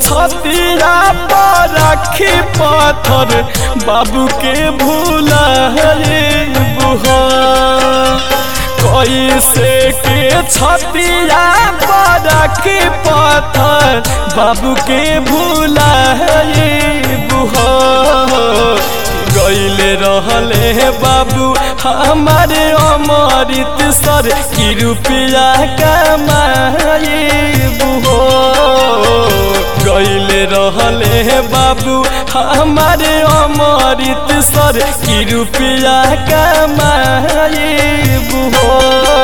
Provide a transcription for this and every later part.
छतिया पर रखी पत्थर बाबू के भूला बुहा कैसे के छतिया पर रखी पत्थर बाबू के भूला बुहा गईले रहले बाबू हमारे अमृत सर की रुपया कमाए बुहो गईले रहले बाबू हमारे अमृत सर की रुपया कमाए बुहो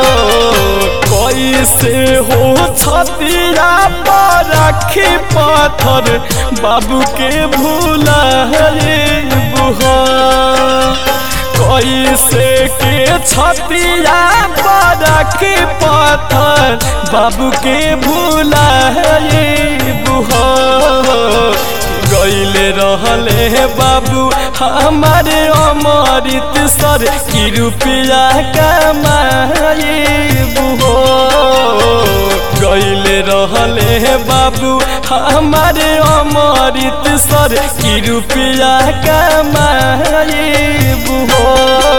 कैसे हो छतिया पर रखी पत्थर बाबू के भूला बुहा कैसे के छतिया पर रखी पत्थर बाबू के भूला बुहा गईले रहले बाबू हमारे अमृत सर की रुपया कमाए बुहो गईले रहले बाबू हमारे अमृत सर की रुपया कमाए बुहो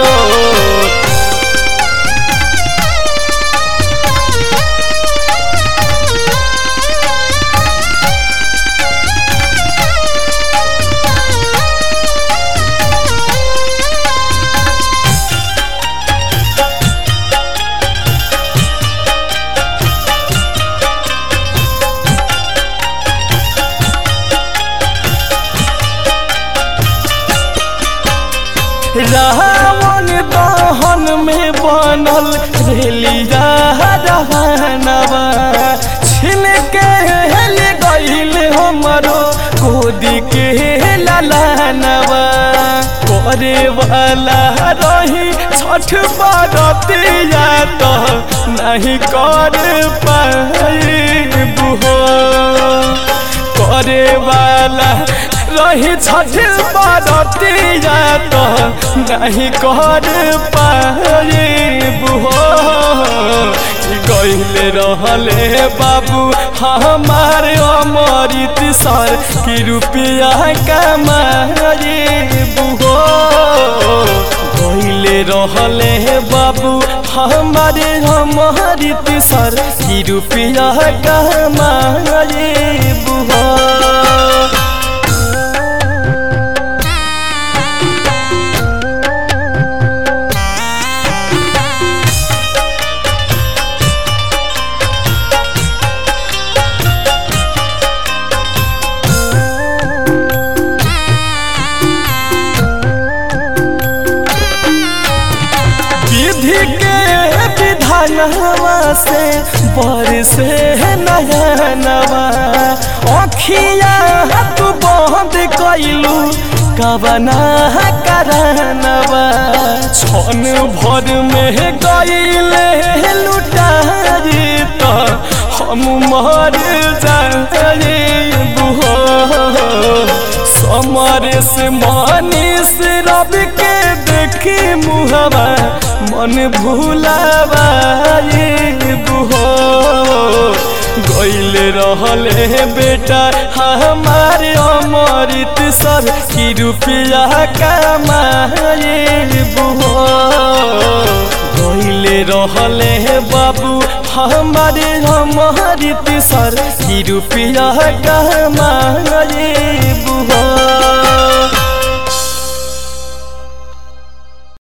रावण दहन में बनल रेलिया रहनवा छिन के हेल गईल हमरो गोदी के ललनवा करे वाला रही छठ बरतिया तो नहीं कर पाई बुहो करे वाला रही छठ बरतिया तो नहीं कर पाए बुहो गईले रहले बाबू हमारे अमृत सर की रुपया कमाए बुहो गईले रहले बाबू हमारे अमृत सर की रुपया कमाए बुहो विधि के विधानवा से बरसे नयनवा अखिया तू बंद कैलू कबना करनवा छन भर में गईले लुटारी तो हम मर जाए बुहो समर से मनीष रब के देखी मुहवा मन भूलावा बुहो गईले रहले बेटा हमारे अमृत सर की रुपया कमाए बुहो गईले रहले बाबू हमारे अमृत सर की रुपया कमाए बुहो